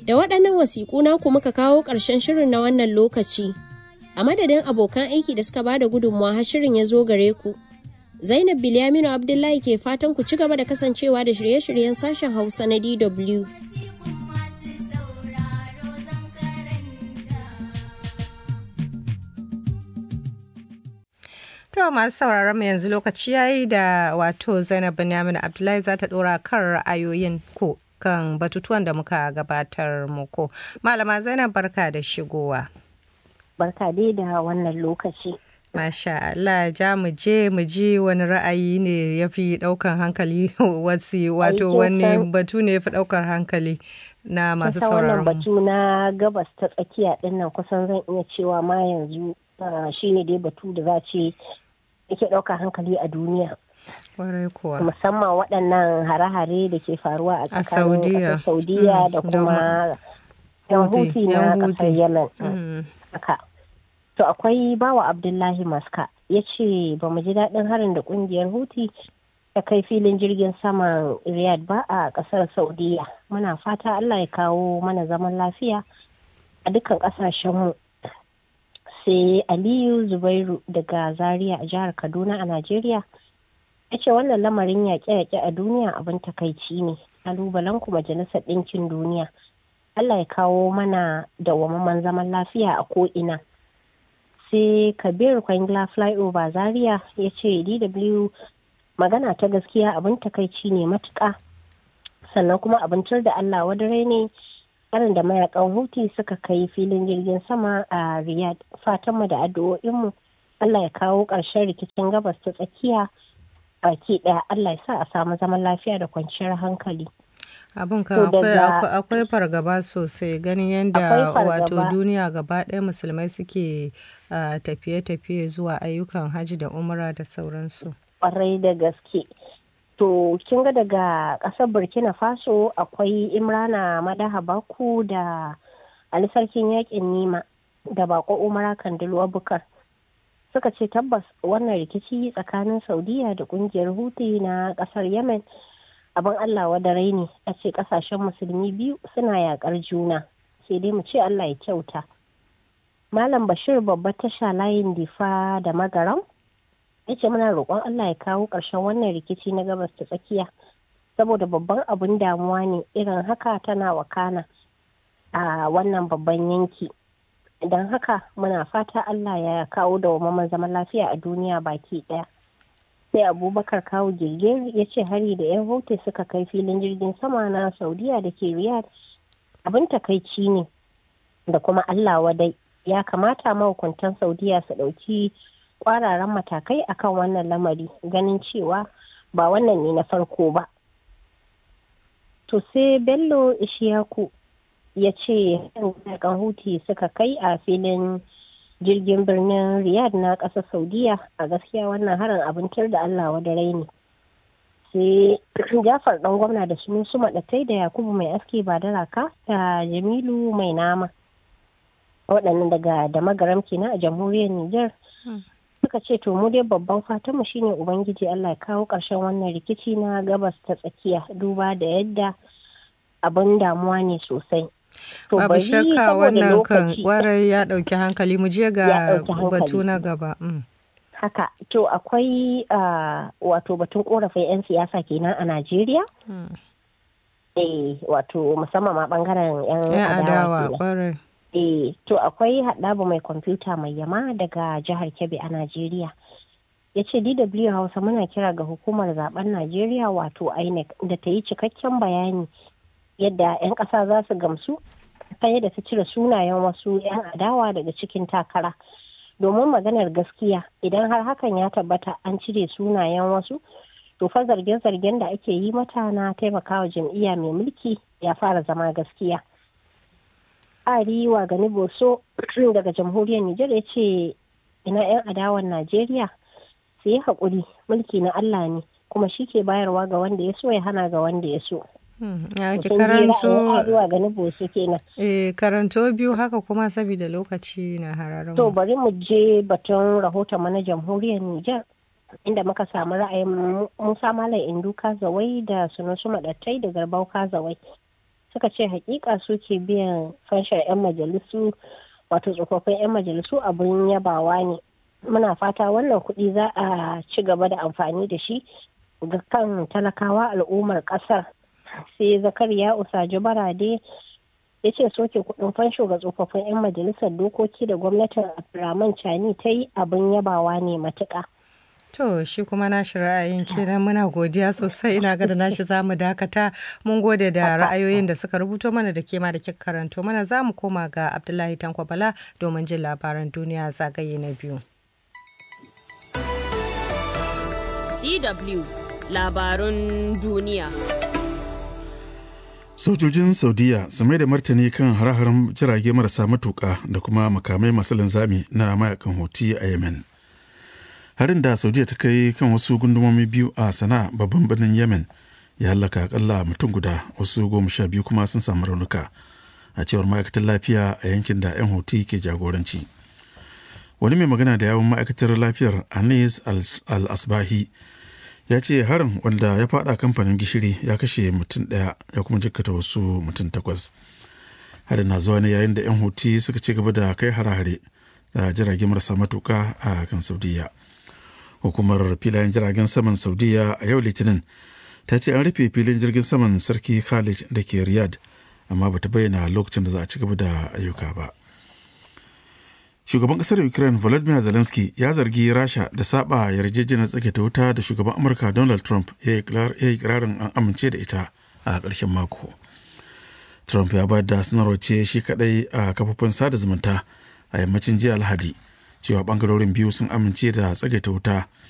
Da waɗannan wasiƙu naku muka kawo ƙarshen shirin na wannan lokaci. A madadin abokan aiki da suka bada gudunmawa har shirin ya zo gare ku. Zainab Bilyaminu Abdullahi ke fatan ku ci gaba da kasancewa da shirye-shiryen sashen Hausa na DW. To masu sauraron mu yanzu lokaci yayi da wato Zainab Binyamin Abdullahi za ta dora kan ra'ayoyin ko kan batutuwan da muka gabatar muku. Malama Zainab barka da shigowa. Barka dai da wannan lokaci. Masha Allah ja mu je mu ji wani ra'ayi ne ya fi ɗaukar hankali wasu wato wani batu ne ya fi ɗaukar hankali na masu sauraron wannan batu na gabas ta tsakiya dinnan kusan zan iya cewa ma yanzu shine dai batu da za ce yake ɗaukar hankali a duniya. Kwarai kuwa. Musamman waɗannan hare-hare da ke faruwa a tsakanin Saudiya da kuma yan huti na ƙasar Yemen. Haka. To akwai bawa Abdullahi Maska ya ce ba mu ji daɗin harin da ƙungiyar Huti ta kai filin jirgin saman Riyadh ba a ƙasar Saudiya. Muna fata Allah ya kawo mana zaman lafiya a dukkan ƙasashenmu. Sai Aliyu Zubairu daga Zaria a jihar Kaduna a Najeriya ya ce wannan lamarin yaƙe-yaƙe a duniya abin takaici ne. Kalubalen ku majalisar ɗinkin duniya. Allah ya kawo mana dawwammamen zaman lafiya a ko'ina. sai kabir kwangila flyover zaria ya ce dw magana ta gaskiya abin takaici ne matuka sannan kuma abincin da allah wadare ne harin da mayakan huti suka kai filin jirgin sama a riyadh fatanmu da addu'o'inmu allah ya kawo ƙarshen rikicin gabas ta tsakiya baki ɗaya allah ya sa a samu zaman lafiya da kwanciyar hankali abin kan akwai fargaba sosai ganin yadda wato duniya gaba ɗaya musulmai suke tafiye-tafiye zuwa ayyukan hajji da umra da sauransu kwarai da gaske to kin ga daga ƙasar burkina faso akwai imrana madaha baku da ali sarkin yakin nima da bako umara kandilu abukar suka ce tabbas wannan rikici tsakanin saudiya da kungiyar huti na ƙasar yemen abin Allah wadarai ne a ce kasashen musulmi biyu suna yakar juna sai dai mu ce Allah ya kyauta. Malam Bashir babba tasha layin difa da magaram ya ce muna roƙon Allah ya kawo ƙarshen wannan rikici na gabas ta tsakiya saboda babban abin damuwa ne irin haka tana wakana a wannan babban yanki. Don haka muna fata Allah ya kawo da zaman lafiya a duniya baki ɗaya. sai abubakar kawo girgir ya ce hari da 'yan hote suka kai filin jirgin sama na saudiya da ke riyadh abin takaici ne da kuma allah wadai ya kamata mahukuntan saudiya su ɗauki kwararan matakai akan wannan lamari ganin cewa ba wannan ne na farko ba to sai bello ishiyaku ya ce kan huti suka kai a filin jirgin birnin riyadh na ƙasar saudiya a gaskiya wannan harin abincin da allah wadarai ne sai jafar ɗan gwamna da su su maɗatai da yakubu mai aski ba da raka da jamilu mai nama waɗannan daga da magaram kenan a jamhuriyar niger suka ce to mu dai babban fatanmu shine ubangiji allah ya kawo ƙarshen wannan rikici na gabas ta tsakiya duba da yadda abin damuwa ne sosai Babu shakka wannan kan kwarai ya ɗauki hankali mu je ga batu na gaba. Haka, to akwai wato batun korafin 'yan siyasa kenan a Najeriya? Eh, wato musamman ma bangaren 'yan adawa kwarai. Eh, to akwai haɗabu mai kwamfuta mai yama daga jihar Kebbi a Najeriya. ya ce dw hausa muna kira ga hukumar zaben najeriya wato inec da ta yi cikakken bayani yadda 'yan ƙasa za su gamsu ta yadda ta cire sunayen wasu 'yan adawa daga cikin takara domin maganar gaskiya idan har hakan ya tabbata an cire sunayen wasu to fa zarge-zargen da ake yi mata na taimakawa jam'iyya mai mulki ya fara zama gaskiya ari wa gani boso daga jamhuriyar nijar ya ce ina 'yan adawan najeriya su yi haƙuri mulki na allah ne kuma shi ke bayarwa ga wanda ya so ya hana ga wanda ya so ya ki karanto eh karanto biyu haka kuma saboda lokaci na hararin to bari mu je batun rahoton mana jamhuriyar Nijar inda muka samu ra'ayin Musa Malam Indu Kazawai da Sunusu Madattai da Garbau Kazawai suka ce hakika suke biyan fanshar 'yan majalisu wato tsofaffin 'yan majalisu abin yabawa ne muna fata wannan kuɗi za a ci gaba da amfani da shi ga kan talakawa al'ummar ƙasar sai zakariya usaji barade ya ce soke kuɗin fansho ga tsofaffin 'yan majalisar dokoki da gwamnatin abdulrahman chani ta yi abin yabawa ne matuƙa. To shi kuma nashi ra'ayin kenan muna godiya sosai ina ga da nashi za mu dakata mun gode da ra'ayoyin da suka rubuto mana da kema da kika karanto mana za mu koma ga Abdullahi Tanko Bala domin jin labaran duniya zagaye na biyu. DW labarun duniya. Sojojin Saudiya su mai da martani kan hare-haren jirage marasa matuƙa da kuma makamai masu linzami na mayakan hoti a Yemen. harin da saudiya ta kai kan wasu gundumomi biyu a sana'a babban birnin yemen ya hallaka akalla mutum guda wasu goma sha biyu kuma sun samu raunuka a cewar ma'aikatar lafiya a yankin da 'yan hoti ke jagoranci wani mai magana da yawon ma'aikatar lafiyar anis al-asbahi ya ce harin wanda ya fada kamfanin gishiri ya kashe mutum daya ya kuma jikkata wasu mutum takwas harin na zuwa ne yayin da 'yan hoti suka ci gaba da kai hare-hare da jirage marasa matuka a kan saudiya hukumar filayen jiragen saman saudiya a yau litinin ta ce an rufe filin jirgin saman sarki khalid da ke riyadh amma bata bayyana lokacin da za a ci gaba da ayyuka ba shugaban kasar ukraine volodymyr zelensky ya zargi rasha da saba yarjejeniyar tsage ta wuta da shugaban amurka donald trump ya yi kirarin an amince da ita a ƙarshen mako trump ya bayar da sanarwar ce shi kadai a kafofin sada zumunta a yammacin jiya alhadi cewa bangarorin biyu sun amince da tsagaita wuta